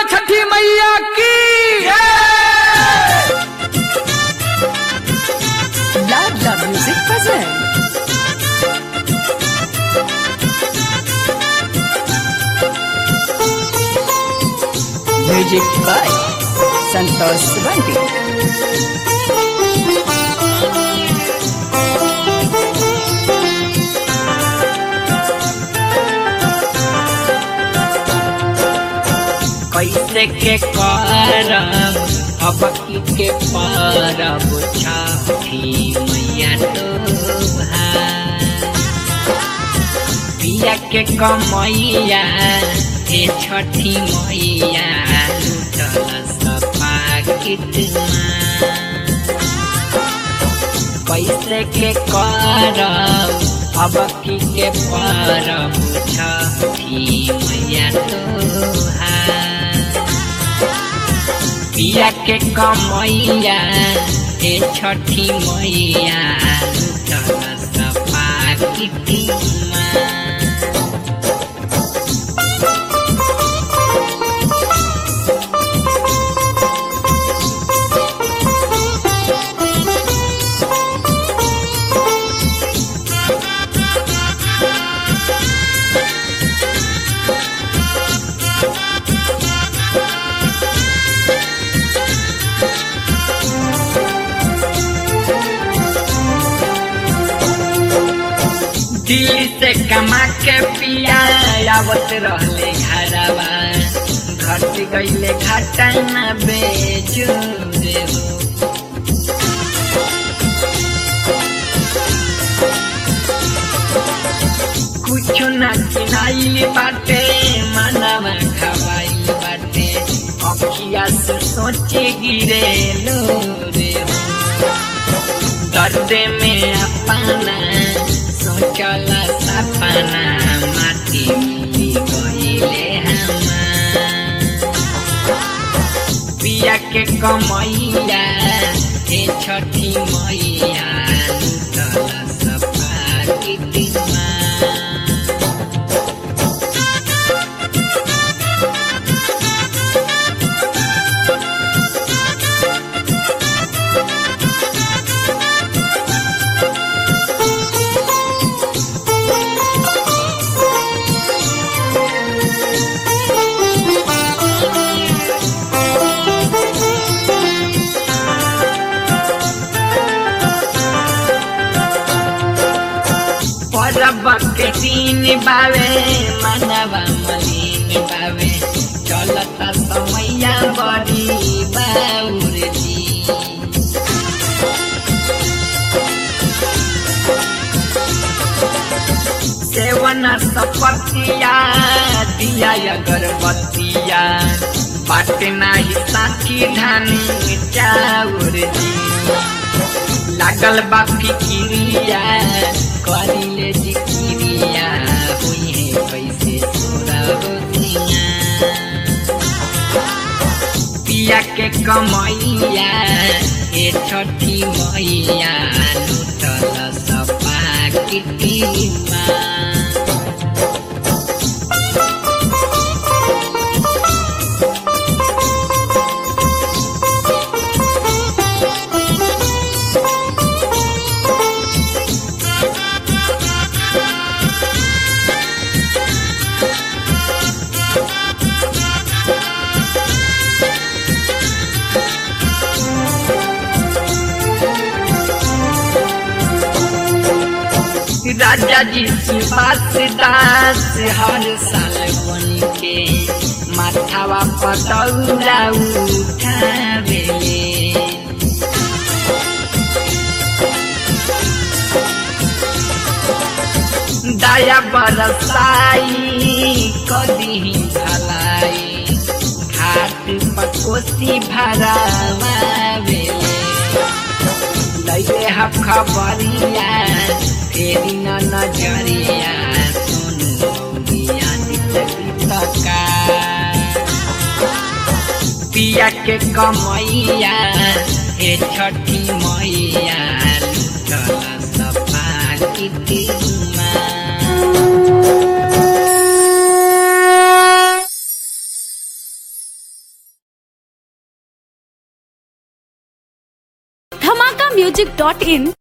बोलिए छठी मैया की Love Love Music present. Music by Santosh Subanti. कैसे के करब अब की के परब छठी मैया तो पिया के कमैया हे छठी मैया लुटल सपा कितना कैसे के करब अब की के परब छठी मैया तोहार पिया के कमैया हे छठी मैया लुटल सपा कितना दिल से कमा के पिया आवत रहले घरवा घट गईले घाटा न बेचू देबो कुछ न किनाइल बाटे मनवा खवाइल बाटे अखिया से सोचे गिरे लो रे दर्द में अपना सोचल सपना माटी मिली गईले हमार पिया के कमैया हे छठी मैया लुटल सपा कितना परब के दिन बावे मनवा मलिन बावे चलता समैया बड़ी बाउर जी सेवन सपतिया दिया अगरबत्तिया बाटे नाही साथी धानी चाउर जी लागल बा फिकिरिया करिले जिकिरिया हुई है कैसे तोरा रोतिया पिया के कमैया ए छठी मैया लुटल सपा किटिमा राजा जी सुभाष दास हर साल बन के माथावा पतौरा उठावेले दया बरसाई कदी भलाई घाट पकोसी भरावेले लैले ह खबरिया फेरि न नजरिया सुनु मौरिया दितका पिया के कमैया हे छठी मैया लुटल सपा किटिमा धमाका म्यूजिक डॉट इन